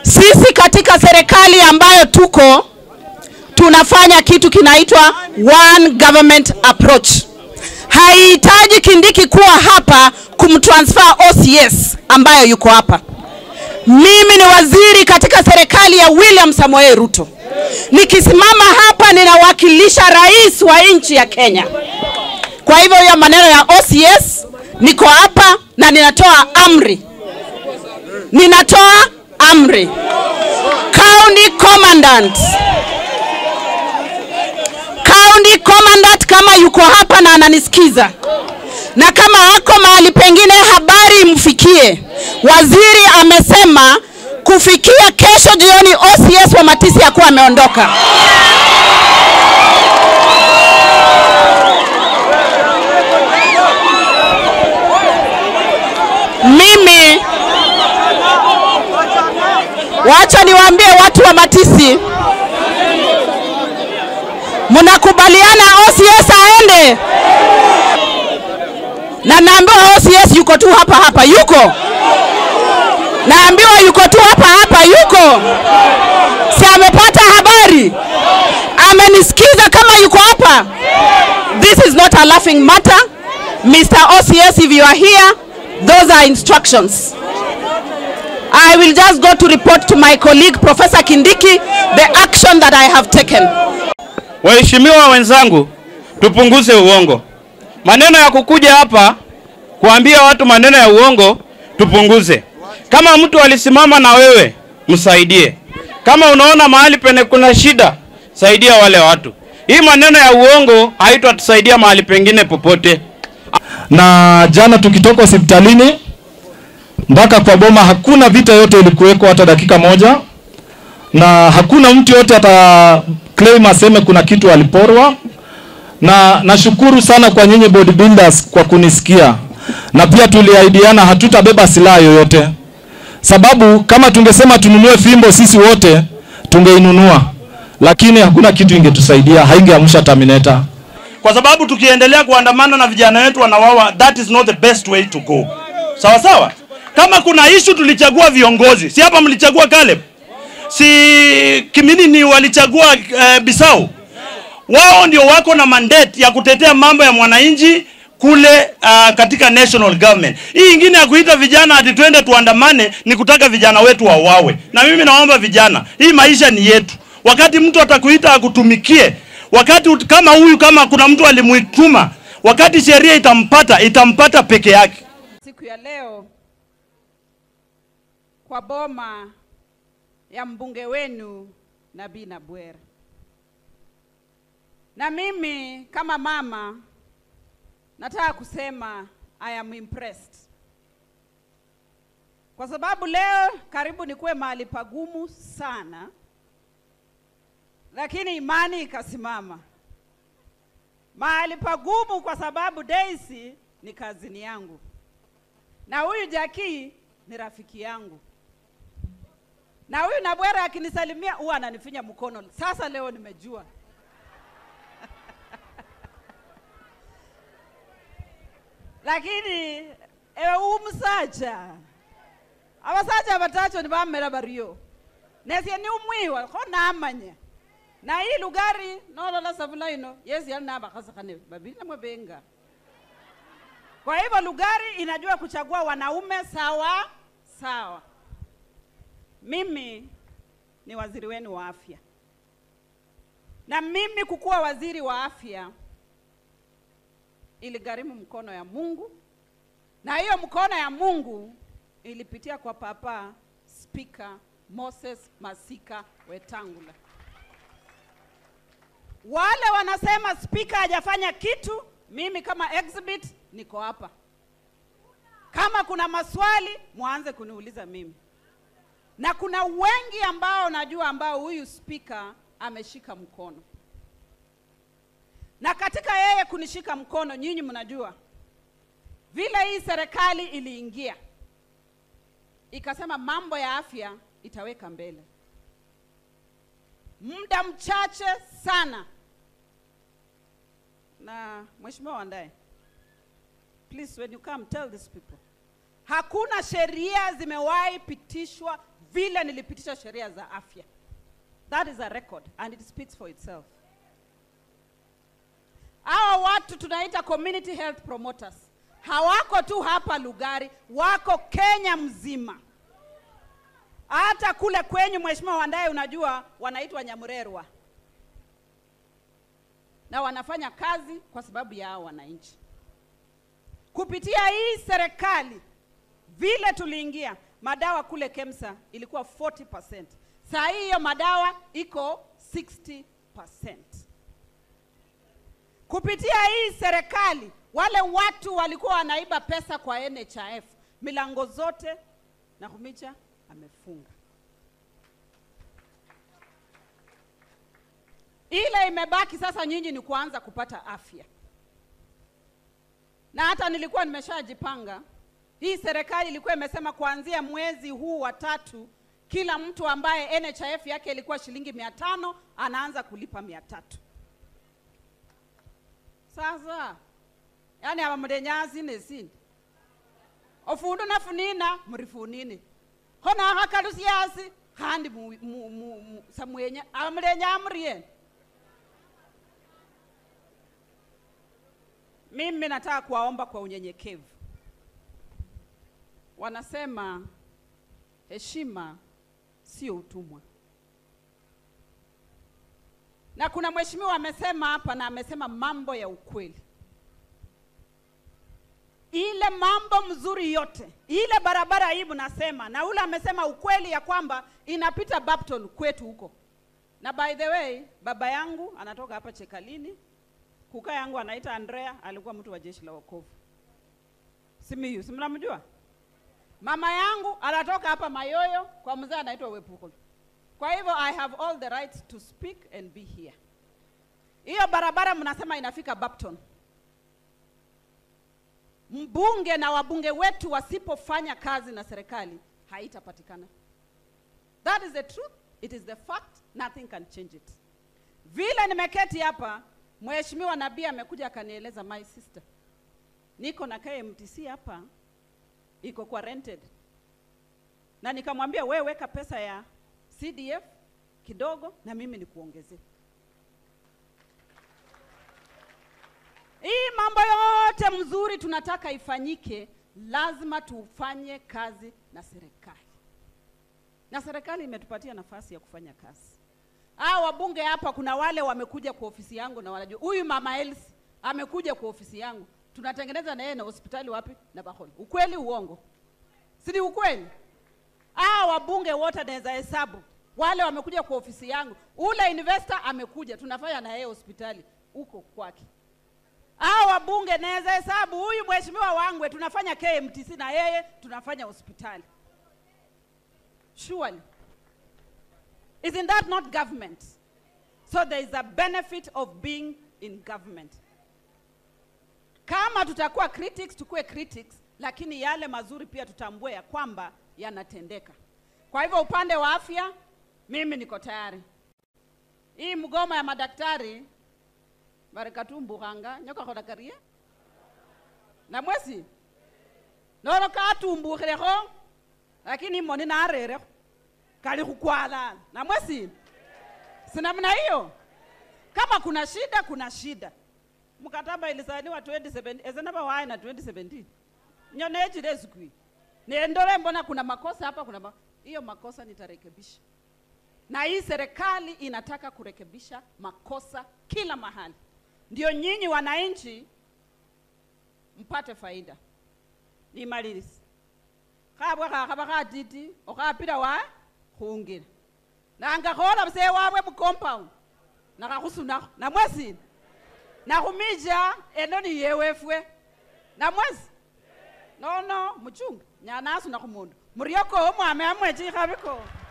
Sisi katika serikali ambayo tuko tunafanya kitu kinaitwa one government approach. Haihitaji Kindiki kuwa hapa kumtransfer OCS ambayo yuko hapa. Mimi ni waziri katika serikali ya William Samoei Ruto. Nikisimama hapa ninawakilisha rais wa nchi ya Kenya. Kwa hivyo hiyo maneno ya OCS, niko hapa na ninatoa amri, ninatoa amri. County commandant, county commandant kama yuko hapa na ananisikiza na kama ako mahali pengine, habari imfikie. Waziri amesema kufikia kesho jioni OCS wa Matisi yakuwa ameondoka. Mimi wacha niwaambie watu wa Matisi, mnakubaliana OCS aende? Na naambiwa OCS yuko tu hapa hapa, yuko naambiwa yuko tu hapa hapa, yuko si amepata habari, amenisikiza kama yuko hapa. This is not a laughing matter. Mr. OCS, if you are here, those are instructions. I will just go to report to my colleague Professor Kindiki the action that I have taken. Waheshimiwa wenzangu, tupunguze uongo. Maneno ya kukuja hapa kuambia watu maneno ya uongo tupunguze. Kama mtu alisimama na wewe, msaidie. Kama unaona mahali pene kuna shida, saidia wale watu. Hii maneno ya uongo haitatusaidia mahali pengine popote. na jana tukitoka hospitalini mpaka kwa boma hakuna vita yote ilikuweko hata dakika moja, na hakuna mtu yote ata claim aseme kuna kitu aliporwa, na nashukuru sana kwa nyinyi bodybuilders kwa kunisikia, na pia tuliahidiana hatutabeba silaha yoyote, sababu kama tungesema tununue fimbo sisi wote tungeinunua, lakini hakuna kitu ingetusaidia, haingeamsha Terminator. kwa sababu tukiendelea kuandamana na vijana wetu wanawawa, that is not the best way to go. Sawa sawa, kama kuna issue tulichagua viongozi, si hapa mlichagua Caleb, si Kimini ni walichagua uh, Bisau. Wao ndio wako na mandate ya kutetea mambo ya mwananchi kule uh, katika national government. Hii ingine ya kuita vijana ati twende tuandamane ni kutaka vijana wetu wauawe. Na mimi naomba vijana, hii maisha ni yetu. Wakati mtu atakuita akutumikie, wakati ut- kama huyu, kama kuna mtu alimuituma, wakati sheria itampata, itampata peke yake. siku ya leo kwa boma ya mbunge wenu Nabii Nabwera. Na mimi kama mama nataka kusema I am impressed, kwa sababu leo karibu nikuwe mahali pagumu sana, lakini imani ikasimama mahali pagumu, kwa sababu Daisy ni kazini yangu na huyu Jaki ni rafiki yangu, na huyu Nabwera akinisalimia huwa ananifinya mkono. Sasa leo nimejua lakini ewe umusaja abasaja batacho nibamera bario nesie ni umwiwa kho namanya na hii lugari nolola savula ino yesi yali nabakhasakhane babili namwe benga kwa hivyo Lugari inajua kuchagua wanaume sawa sawa. Mimi ni waziri wenu wa afya, na mimi kukuwa waziri wa afya iligharimu mkono ya Mungu, na hiyo mkono ya Mungu ilipitia kwa Papa Spika Moses Masika Wetangula. Wale wanasema spika hajafanya kitu, mimi kama exhibit niko hapa. Kama kuna maswali mwanze kuniuliza mimi, na kuna wengi ambao najua ambao huyu spika ameshika mkono, na katika yeye kunishika mkono, nyinyi mnajua vile hii serikali iliingia ikasema mambo ya afya itaweka mbele muda mchache sana na mheshimiwa Wandae, please when you come tell these people, hakuna sheria zimewahi pitishwa vile nilipitisha sheria za afya. That is a record and it speaks for itself. Hawa watu tunaita community health promoters hawako tu hapa Lugari, wako Kenya mzima. Hata kule kwenyu Mheshimiwa Wandayi, unajua wanaitwa Nyamurerwa na wanafanya kazi kwa sababu ya hao wananchi. Kupitia hii serikali, vile tuliingia, madawa kule KEMSA ilikuwa 40%. Saa hii hiyo madawa iko 60%. Kupitia hii serikali, wale watu walikuwa wanaiba pesa kwa NHIF, milango zote Nakhumicha amefunga. Ile imebaki sasa, nyinyi ni kuanza kupata afya, na hata nilikuwa nimeshajipanga. Hii serikali ilikuwa imesema kuanzia mwezi huu wa tatu, kila mtu ambaye NHIF yake ilikuwa shilingi mia tano anaanza kulipa mia tatu. Sasa yani aba mulenyazi nesindi ofundu nafunina murifunine khona akhakalusiasi khandi mu, mu, mu, mu, samwenya aba mulenya murieni mimi nataka kuwaomba kwa unyenyekevu wanasema heshima sio utumwa na kuna mheshimiwa amesema hapa na amesema mambo ya ukweli ile mambo mzuri yote ile barabara hii mnasema na ule amesema ukweli ya kwamba inapita Bapton kwetu huko na by the way baba yangu anatoka hapa Chekalini kuka yangu anaita Andrea alikuwa mtu wa jeshi la wokovu Simiyu si mnamjua mama yangu anatoka hapa Mayoyo kwa mzee anaitwa Wepukolo kwa hivyo I have all the right to speak and be here. Hiyo barabara mnasema inafika Bapton. Mbunge na wabunge wetu wasipofanya kazi na serikali haitapatikana. That is the truth, it is the fact, nothing can change it. Vile nimeketi hapa, Mheshimiwa Nabii amekuja akanieleza, my sister, niko na KMTC hapa iko kwa rented, na nikamwambia wewe weka pesa ya CDF kidogo na mimi nikuongezee. Hii mambo yote mzuri tunataka ifanyike, lazima tufanye kazi na serikali, na serikali imetupatia nafasi ya kufanya kazi. Hao wabunge hapa, kuna wale wamekuja kwa ofisi yangu na wanajua huyu mama Elsi amekuja kwa ofisi yangu, tunatengeneza na yeye na hospitali wapi na Baholi. Ukweli uongo? Si ni ukweli? Hao wabunge wote naweza hesabu wale wamekuja kwa ofisi yangu. Ule investor amekuja, tunafanya na yeye hospitali huko kwake. Hao wabunge naweza hesabu, huyu mheshimiwa Wangwe tunafanya KMTC na yeye tunafanya hospitali. Surely. Isn't that not government? So there is a benefit of being in government. Kama tutakuwa critics, tukuwe critics, lakini yale mazuri pia tutambue ya kwamba yanatendeka. Kwa hivyo upande wa afya, mimi niko tayari. Hii mgomo ya madaktari barikatumbukhanga nyoka kholakarie na mwesi nolo katumbukhilekho lakini moni narerekho kali khukwalana na mwesi sinamna hiyo kama kuna shida kuna shida mkataba ilisainiwa 2017 ezenaba waye na 2017 nyonechile ezikwi nendole mbona kuna makosa hapa kuna ma... hiyo makosa nitarekebisha na hii serikali inataka kurekebisha makosa kila mahali ndio nyinyi wananchi mpate faida nimalilisi khabwe khakhaba khatiti okhapila wa khungila nangakhola busee wabwe mucompound nakhakhusunakho namwesina nakhumija eno niyewefwe namwesi nono muchunga nyanasuna khumundu murioko omwame amwe chikhabiko